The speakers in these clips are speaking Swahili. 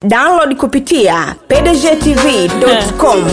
download kupitia pdgtv.com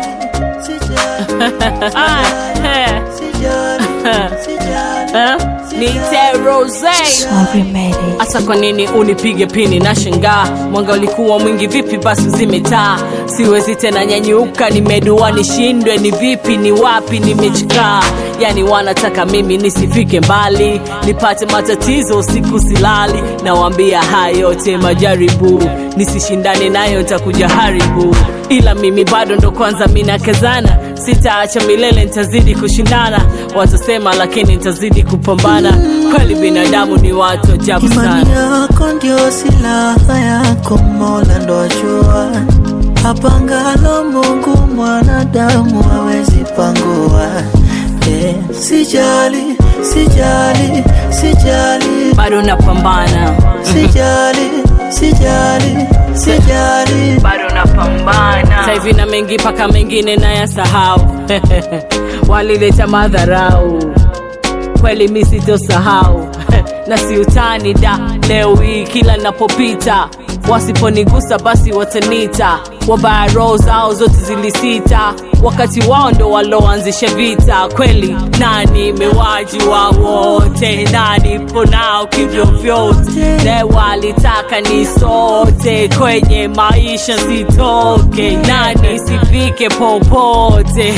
Nite Rose hasa kwa nini unipige pini na shangaa mwanga ulikuwa mwingi vipi basi zimetaa siwezi tena nyanyuka nimedua nishindwe ni vipi ni wapi nimechikaa yani wanataka mimi nisifike mbali nipate matatizo usiku silali nawambia haya yote majaribu nisishindane nayo ntakuja haribu ila mimi bado ndo kwanza minakazana sitaacha milele ntazidi kushindana watasema lakini ntazidi kupambana kweli binadamu ni watu ajabu Imani sana yako ndio silaha yako, Mola ndo ajua. Apangalo Mungu mwanadamu hawezi pangua. Eh, sijali, sijali, sijali, bado napambana sijali, sijali, sijali. bado napambana sahivi na mengi mpaka mengine nayasahau walileta madharau kweli mi sitosahau na siutani da leo hii kila napopita wasiponigusa basi watanita wabaya roho zao zote zilisita wakati wao ndo waloanzisha vita kweli nani mewaji wa wote nani ponao kivyo vyote ne walitaka ni sote kwenye maisha sitoke nani sifike popote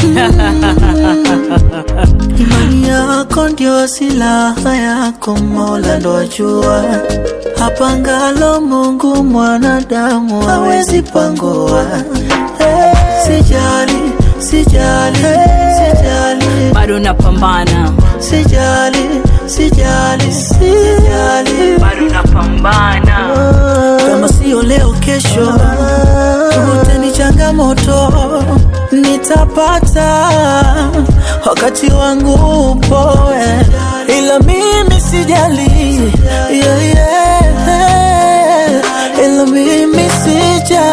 Imani yako ndio silaha yako, Mola ndo ajua. Apangalo Mungu mwanadamu hawezi pangua. Eh, Sijali, sijali, sijali, bado napambana sijali, sijali, sijali. bado napambana Kama sio leo, kesho wote ni changamoto, nitapata wakati wangu upo, eh. ila mimi sijali, yeah, yeah. ila mimi sijali